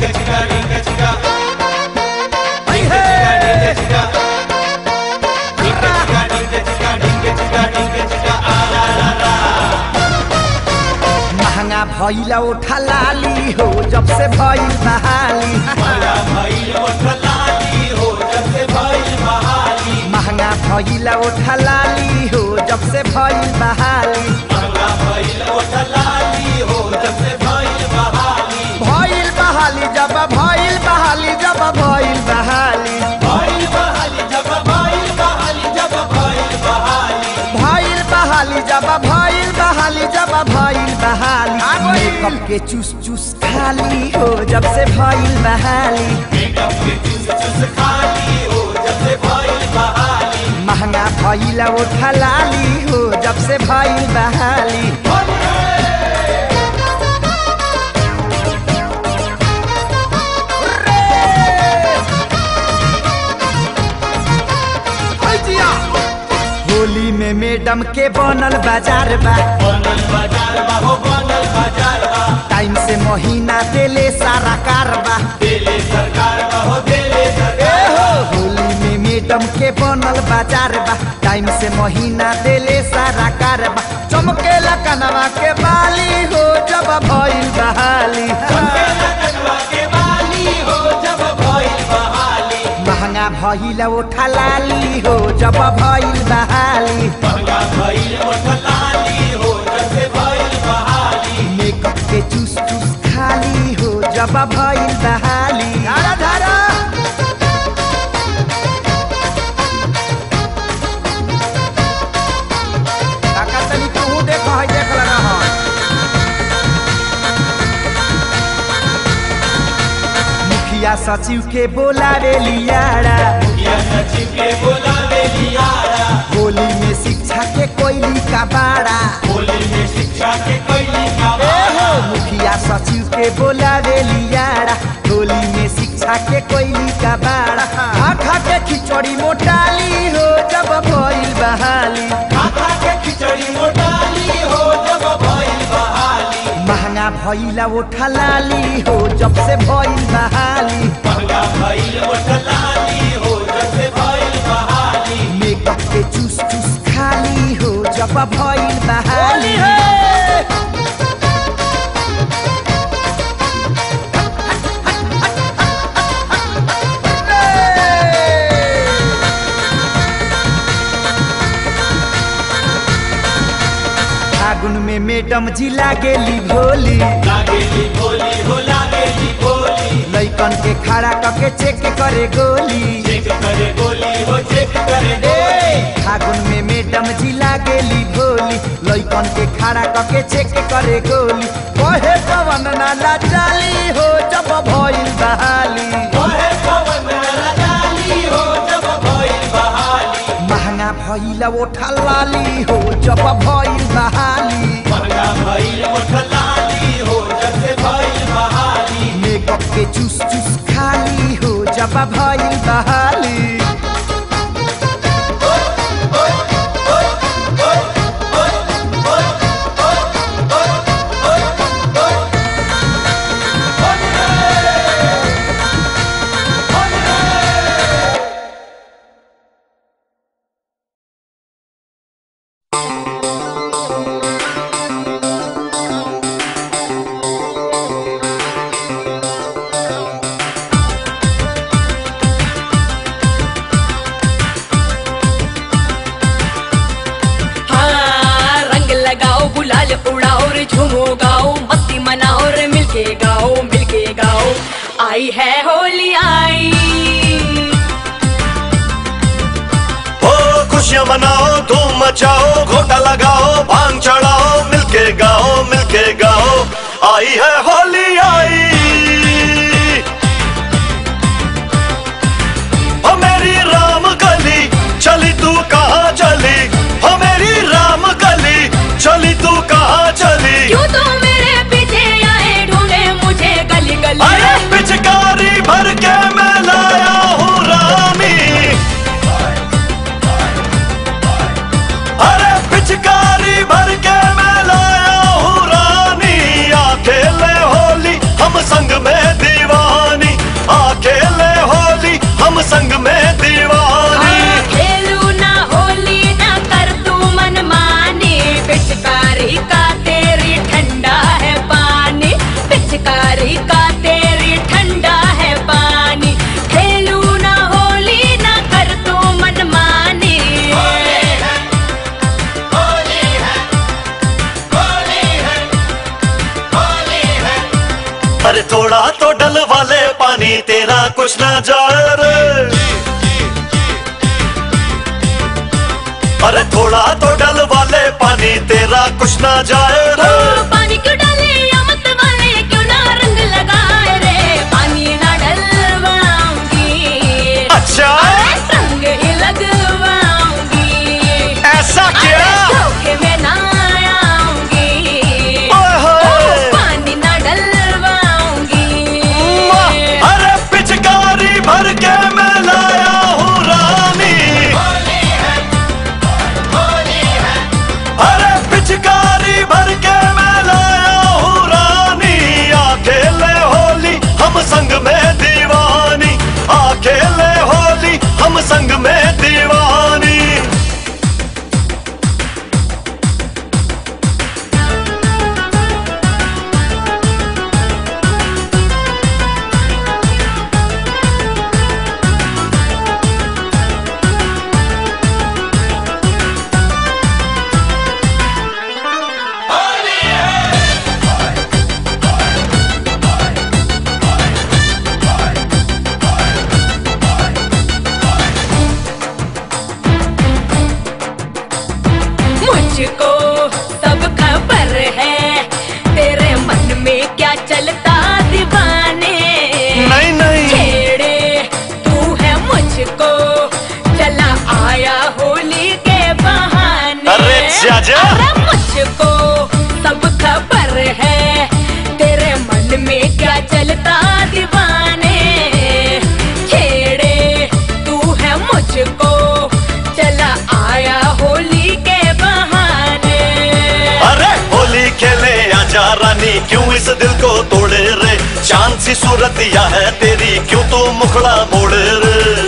महंगा भैला उठा लाली हो जब से भइल बहाली महंगा भैला उठा लाली हो जब से भइल बहाली भइल बहाली जब भइल बहाली जब भइल बहाली भइल बहाली जब भइल बहाली मेकअप के चूस चूस खाली हो जब से भइल बहाली महंगा भइला उठा लाली हो जब से भइल बहाली होली में मैडम के बनल बाजार बा टाइम से महीना देले सारा कारबा ए हो होली में मैडम के बनल बाजार बा टाइम से महीना देले सारा कारबा चमकेला कनवा के बाली हो जब भइल बहाली महंगा भइल उठा लाली हो जब भइल बहाली मेकअप के चूस चूस खाली हो जब भइल बहाली धारा धारा काका तनी तू देख है देख लगा है मुखिया सचिव के बोलावे लियारा होली में शिक्षा के कोयली का बाड़ा ए हो मुखिया सचिव के बोलावे लियारा होली में शिक्षा के कोयली का बाड़ा खा खा के खिचड़ी मोटाली हो जब भइल बहाली महंगा भइला उठा लाली हो जब से भइल बहाली मेकअप के चूस चूस खाली हो जब भइल बहाली फागुन में मैडम जी लागेली भोली लैकन के खड़ा करके चेक करे गोली ए, फागुन में मैडम जी लागेली भोली लैकन के खड़ा करके चेक करे गोली कहे पवन नाला चाली हो जब भइल बहाली महंगा भइल ओठा लाली हो जब भइल बहाली मेकअप के चूस चूस खाली हो जब भइल बहाली हाँ रंग लगाओ गुलाल उड़ाओ रे झूमो गाओ मस्ती मनाओ रे मिलके गाओ मिलके गाओ आई है होली आई ओ खुशियाँ मनाओ धूम मचाओ घोटा लगाओ भांग चढ़ाओ मिलके गाओ मिलके गाओ आई है होली आई ओ मेरी राम गली चली तू कहाँ चली ओ मेरी राम गली चली तू कहाँ चली क्यों तो मेरे पीछे आए ढूंढे मुझे गली गली अरे पिचकारी भर के मैं लाया हूँ रानी अरे पिचकारी भर के मैं लाया हूँ रानी आ खेले अरे थोड़ा तो डल वाले पानी तेरा कुछ ना जाए रे अरे थोड़ा तो डल वाले पानी तेरा कुछ ना जाए रे ओ, पानी क्यों डाले या मत वाले क्यों ना रंग लगाए रे पानी ना डलवाऊंगी अच्छा अरे रंग ही लगवाऊंगी ऐसा अरे क्या धोखे में ना आऊंगी ओए होए। ओ, पानी ना डलवाऊंगी अरे पिचकारी भर के मैं लाया हूँ रानी अरे पिचकारी भर के मैं लाया हूँ रानी अकेले होली हम संग में दीवानी अकेले होली हम संग में दीवानी मुझको सब खबर है तेरे मन में क्या चलता दीवाने नहीं नहीं छेड़े तू है मुझको चला आया होली के बहाने अरे जाजा। अरे मुझको सब खबर है तेरे मन में क्या चलता दीवाने छेड़े तू है मुझको चला आया होली के बहाने अरे होली खेले आजा रानी क्यों इस दिल को तोड़े रे चांद सी सूरत या है तेरी क्यों तो मुखड़ा मोड़े रे